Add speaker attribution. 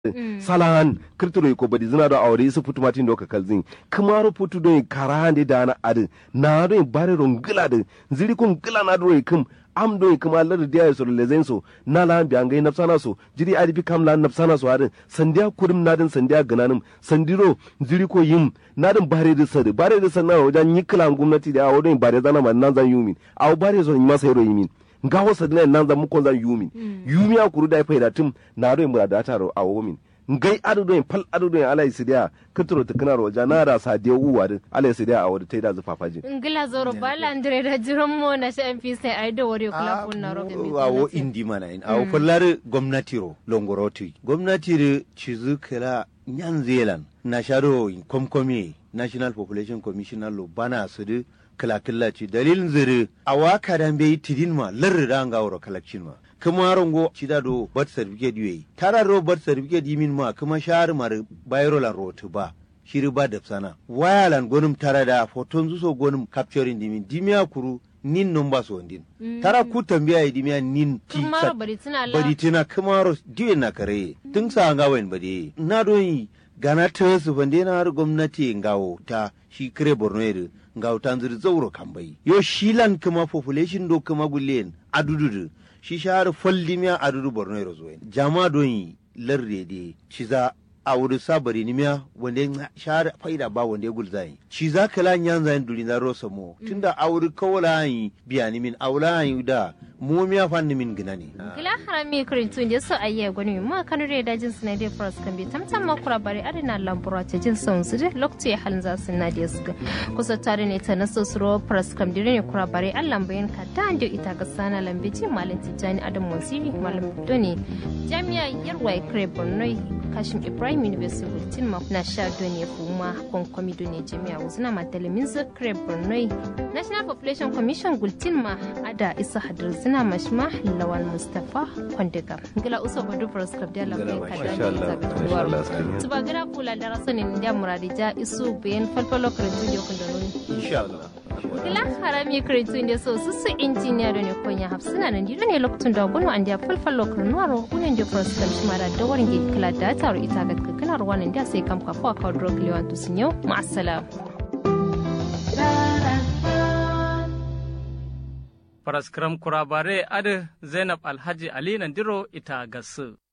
Speaker 1: salan kirtiro ko badi zina do awre isu putu matin do ka kalzin kamaro putu do karande dana adin na do bare ro ngila de ziri ko ngila na do kum am do kuma lar dia so le zen so na la bi angai nafsana so jiri adi bi kam la nafsana so adin sandiya kurum na din sandiya gananum sandiro ziri ko yim na din bare da sadi bare da sanna wajen yikla gwamnati da awo do bare zana man nan zan yumin awo bare so ma sai ro yimin nga wasa dina nan zan mukon zan yumin yumi a kuru da faida tum na do mura da taro a womin ngai adu do pal adu do ala isidia kitro ta kana roja na da sa de uwa din ala isidia a wada taida zu fafaji
Speaker 2: ngila zoro bala andre da jiran mo na sha mp sai ai da wari kula kunna ro
Speaker 3: awo indi mana in awo fallar gwamnati ro longoroti gwamnati ro cizu kala nyan zealand na sharo komkomi national population commissioner lo bana su de kala kala ci dalilin zire a waka dan bai tidin ma larri da ga wuro kalakcin ma kuma rongo cida do birth certificate yoyi tara ro birth certificate yimin ma kuma shahar mar bayrolan rotu ba shiri ba da sana wayalan gonum tara da foton zuso gonum capturing dimin dimiya kuru nin numba so ndin tara ku tambiya yi dimiya nin ti
Speaker 2: Kumaro bari tuna la.
Speaker 3: bari tina kumaro diwe na kare tun sa nga wen bade na do yi gana ta su bande na har gwamnati ngawo ta shi kire borno yere ngawo ta zuri zauro kambai yo shilan kuma population do kuma gullen adududu shi shahar foldimiya adudu borno yere zo jama do yi larde de ciza a wuri sabari nimiya wanda ya shahar faida ba wanda ya gulzayi ci za ka la nyan zayin duri na rosa mo tunda a wuri kawala yi biya ni min aula yi da mu miya fan ni min gina ne
Speaker 2: gila harami kirin tun da so ayya gwani ma kanu da dajin su na da fras kan bi tamtam ma kura bari adina lambura ta jin son su da lokacin ya halin za su na da su ga kusa tare ne ta naso su ro fras kan dire ne kura bari allan bayan ka ta ando ita ga sana lambeji malam tijani adam wasiri malam doni jami'a yarwa kire borno kashin ibrahim university bulletin ma na sha doni kuma konkomi doni jami'a wuzina ma telemin zakre borno national population commission gultin ma ada isa hadir zina mashma lawan mustafa kwandiga gila uso badu faras kabda la kai kada
Speaker 1: Masha Allah, masha Allah, askariya.
Speaker 2: tuba gila kula da rasanin da muradija isu bayan falfalo karantu da kun da nuni
Speaker 3: insha Allah
Speaker 2: gila harami karantu da so su su injiniya da ne konya hafsina nan dido ne lokacin da gunu an da falfalo karnuwaro unen da faras kabshi mara da warin da kila da taro ita ga kakkanar wannan da sai kam kafa ka drog lewan tusinyo ma'assalam
Speaker 4: Faraskram kurabare adi Zainab Alhaji Ali Nandiro ita gasu.